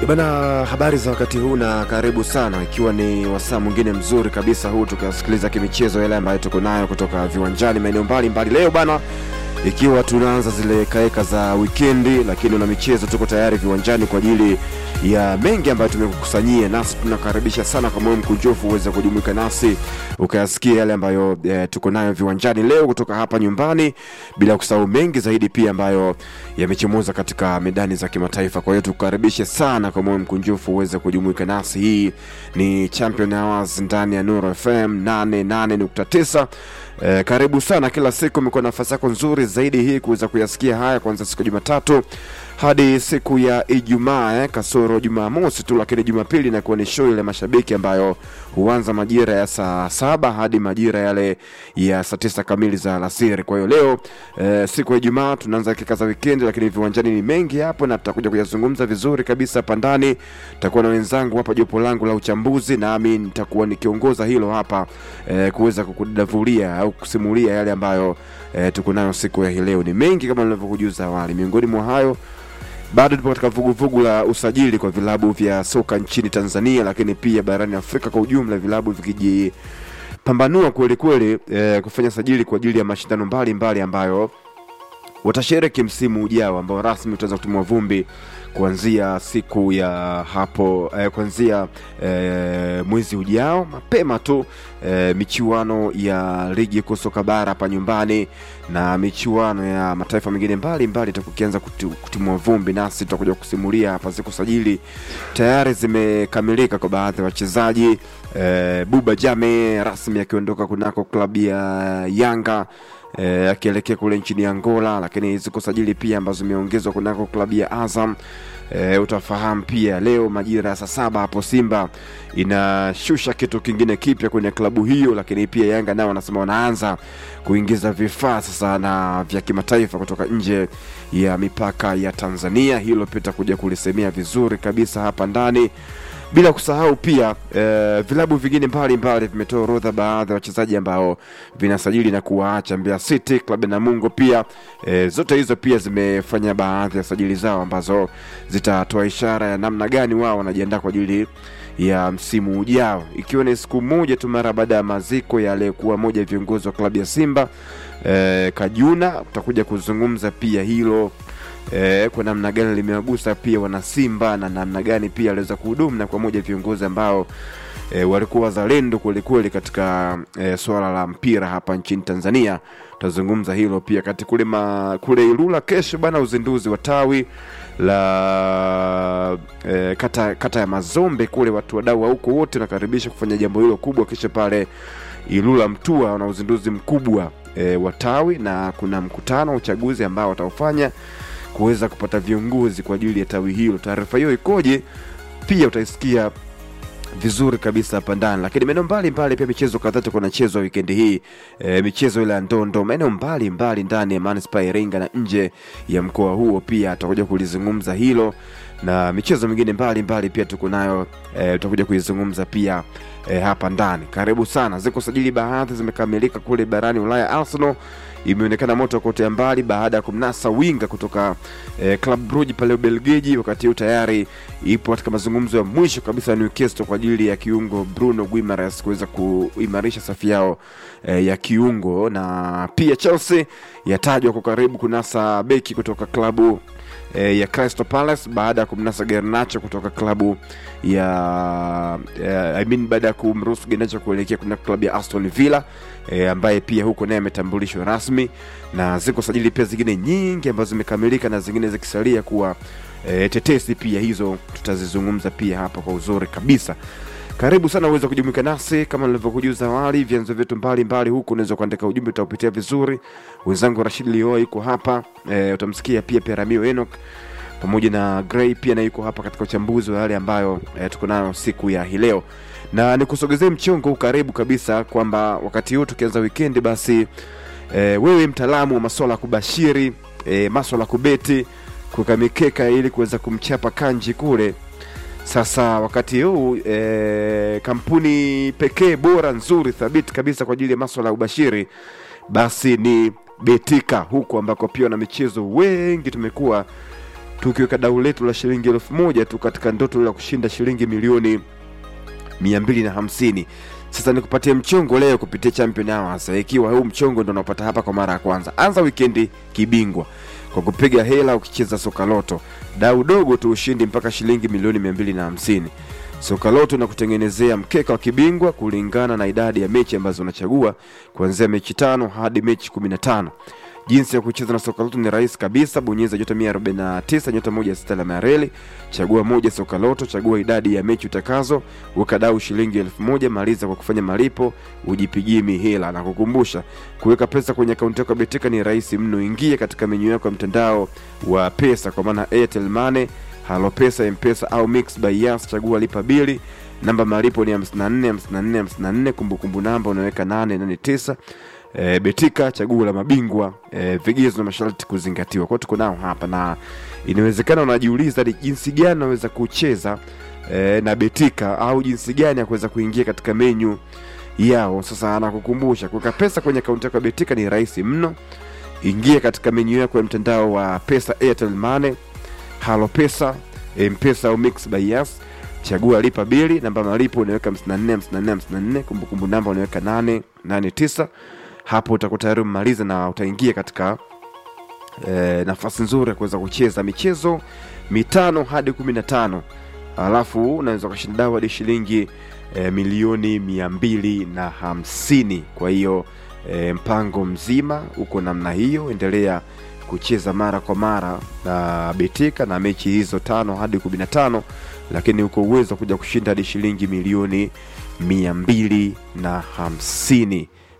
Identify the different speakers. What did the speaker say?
Speaker 1: Bana, habari za wakati huu na karibu sana, ikiwa ni wasaa mwingine mzuri kabisa huu tukasikiliza kimichezo yale ambayo tuko nayo kutoka viwanjani maeneo mbalimbali leo bana, ikiwa tunaanza zile kaeka za wikendi, lakini na michezo tuko tayari viwanjani kwa ajili ya mengi ambayo tumekukusanyia, nasi tunakaribisha sana kwa moyo mkunjufu uweze kujumuika nasi ukayasikia yale ambayo e, tuko nayo viwanjani leo kutoka hapa nyumbani, bila kusahau mengi zaidi pia ambayo yamechomoza katika medani za kimataifa. Kwa hiyo tukukaribishe sana kwa moyo mkunjufu uweze kujumuika nasi. Hii ni Champion Hours ndani ya Nuru FM 88.9. E, karibu sana. Kila siku imekuwa nafasi yako nzuri zaidi hii kuweza kuyasikia haya kuanzia siku ya Jumatatu hadi siku ya Ijumaa eh, kasoro Jumamosi tu, lakini Jumapili inakuwa ni show ile mashabiki ambayo huanza majira ya saa saba hadi majira yale ya saa tisa kamili za alasiri. Kwa hiyo leo eh, siku ya Ijumaa tunaanza dakika za wikendi, lakini viwanjani ni mengi hapo na tutakuja kuyazungumza vizuri kabisa hapa ndani. Tutakuwa na wenzangu hapa, jopo langu la uchambuzi, nami nitakuwa nikiongoza hilo hapa eh, kuweza kukudavulia au kusimulia yale ambayo eh, tuko nayo siku ya hii leo. Ni mengi kama nilivyokujuza awali, miongoni mwa hayo bado tupo katika vuguvugu la usajili kwa vilabu vya soka nchini Tanzania, lakini pia barani Afrika kwa ujumla, vilabu vikijipambanua kweli kweli eh, kufanya sajili kwa ajili ya mashindano mbalimbali ambayo watashiriki msimu ujao ambao rasmi utaanza kutumwa vumbi kuanzia siku ya hapo eh, kuanzia eh, mwezi ujao mapema tu eh, michuano ya ligi kuu soka bara hapa nyumbani na michuano ya mataifa mengine mbalimbali itakukianza kutimua vumbi, nasi tutakuja kusimulia hapa. Siku sajili tayari zimekamilika kwa baadhi ya wachezaji eh, Buba Jame rasmi akiondoka kunako klabu ya Yanga E, akielekea kule nchini Angola, lakini ziko sajili pia ambazo zimeongezwa kunako klabu ya Azam. E, utafahamu pia leo majira ya saa saba hapo Simba inashusha kitu kingine kipya kwenye klabu hiyo, lakini pia Yanga nao wanasema wanaanza kuingiza vifaa sasa na vya kimataifa kutoka nje ya mipaka ya Tanzania. Hilo pia tutakuja kulisemea vizuri kabisa hapa ndani bila kusahau pia eh, vilabu vingine mbalimbali vimetoa orodha baadhi ya wachezaji ambao vinasajili na kuwaacha. Mbeya City, klabu ya Namungo pia eh, zote hizo pia zimefanya baadhi ya sajili zao ambazo zitatoa ishara ya namna gani wao wanajiandaa kwa ajili ya msimu ujao, ikiwa ni siku moja tu mara baada ya maziko ya aliyekuwa moja ya viongozi wa klabu ya Simba eh, Kajuna. Tutakuja kuzungumza pia hilo E, kwa namna gani limewagusa pia wanasimba na namna gani pia aliweza kuhudumu na kwa moja ya viongozi ambao e, walikuwa wazalendo kwelikweli katika e, swala la mpira hapa nchini Tanzania. Tutazungumza hilo pia kati kule, ma, kule Ilula kesho bana, uzinduzi wa tawi la e, kata, kata ya Mazombe kule, watu wadau wa huko wote nakaribisha kufanya jambo hilo kubwa kesho pale Ilula Mtua, na uzinduzi mkubwa e, wa tawi na kuna mkutano wa uchaguzi ambao wataufanya kuweza kupata viongozi kwa ajili ya tawi hilo. Taarifa hiyo ikoje? Pia utaisikia vizuri kabisa hapa ndani, lakini maeneo mbalimbali pia michezo kadhaa tuko nachezwa wikendi hii e, michezo ile ya ndondo maeneo mbalimbali ndani ya manispaa ya Iringa na nje ya mkoa huo, pia tutakuja kulizungumza hilo na michezo mingine mbalimbali pia tuko nayo e, tutakuja kuizungumza pia e, hapa ndani. Karibu sana. Ziko sajili baadhi zimekamilika kule barani Ulaya. Arsenal imeonekana moto kote mbali baada ya kumnasa winga kutoka eh, Club Brugge pale Ubelgiji. Wakati huu tayari ipo katika mazungumzo ya mwisho kabisa ya Newcastle kwa ajili ya kiungo Bruno Guimaraes kuweza kuimarisha safu yao eh, ya kiungo, na pia Chelsea yatajwa kwa karibu kunasa beki kutoka klabu eh, ya Crystal Palace baada ya kumnasa Garnacho kutoka klabu ya eh, I mean baada ya kumruhusu Garnacho kuelekea kuna klabu ya Aston Villa e, ambaye pia huko naye ametambulishwa rasmi, na ziko sajili pia zingine nyingi ambazo zimekamilika na zingine zikisalia kuwa e, tetesi. Pia hizo tutazizungumza pia hapa kwa uzuri kabisa. Karibu sana uweze kujumuika nasi kama nilivyokujuza awali, vyanzo vyetu mbalimbali huku, unaweza kuandika ujumbe, utaupitia vizuri. Wenzangu Rashid Lio yuko hapa e, utamsikia pia Peramio Enoch pamoja na Gray pia na yuko hapa katika uchambuzi wa yale ambayo e, tuko nayo siku ya hii leo na nikusogezee mchongo karibu kabisa kwamba wakati huu tukianza wikendi basi e, wewe mtaalamu wa masuala ya kubashiri e, masuala ya kubeti kuweka mikeka ili kuweza kumchapa kanji kule. Sasa wakati huu e, kampuni pekee bora nzuri thabiti kabisa kwa ajili ya masuala ya ubashiri basi ni Betika, huku ambako pia na michezo wengi tumekuwa tukiweka dau letu la shilingi elfu moja tu katika ndoto la kushinda shilingi milioni mia mbili na hamsini sasa nikupatie mchongo leo kupitia champion hours ikiwa huu mchongo ndo unapata hapa kwa mara ya kwanza anza wikendi kibingwa kwa kupiga hela ukicheza soka loto dau dogo tu ushindi mpaka shilingi milioni mia mbili na hamsini soka loto na kutengenezea mkeka wa kibingwa kulingana na idadi ya mechi ambazo unachagua kuanzia mechi tano hadi mechi kumi na tano jinsi ya kucheza na soka loto ni rahisi kabisa bonyeza nyota 149 nyota moja sita alama ya reli chagua moja soka loto chagua idadi ya mechi utakazo weka dau shilingi elfu moja maliza kwa kufanya malipo ujipigie mihela na kukumbusha kuweka pesa kwenye akaunti yako ya betika ni rahisi mno ingie katika menyu yako ya mtandao wa pesa kwa maana airtel money halo pesa mpesa au mix by yas chagua lipa bili namba malipo ni 54 54 54 kumbukumbu namba unaweka 889 e, betika chaguo la mabingwa e, vigezo na masharti kuzingatiwa kwao tuko nao hapa na inawezekana unajiuliza ni jinsi gani unaweza kucheza e, na betika au jinsi gani ya kuweza kuingia katika menyu yao sasa anakukumbusha kuweka pesa kwenye akaunti yako ya betika ni rahisi mno ingia katika menyu yako ya mtandao wa pesa airtel money halo pesa mpesa au mix by yas chagua lipa bili namba malipo unaweka 54 54 54 kumbukumbu namba unaweka 889 hapo utakuwa tayari umemaliza na utaingia katika e, nafasi nzuri ya kuweza kucheza michezo mitano hadi kumi na tano alafu unaweza ukashinda dawa hadi shilingi e, milioni mia mbili na hamsini kwa hiyo e, mpango mzima uko namna hiyo endelea kucheza mara kwa mara na betika na mechi hizo tano hadi kumi na tano lakini uko uwezo wa kuja kushinda hadi shilingi milioni mia mbili na hamsini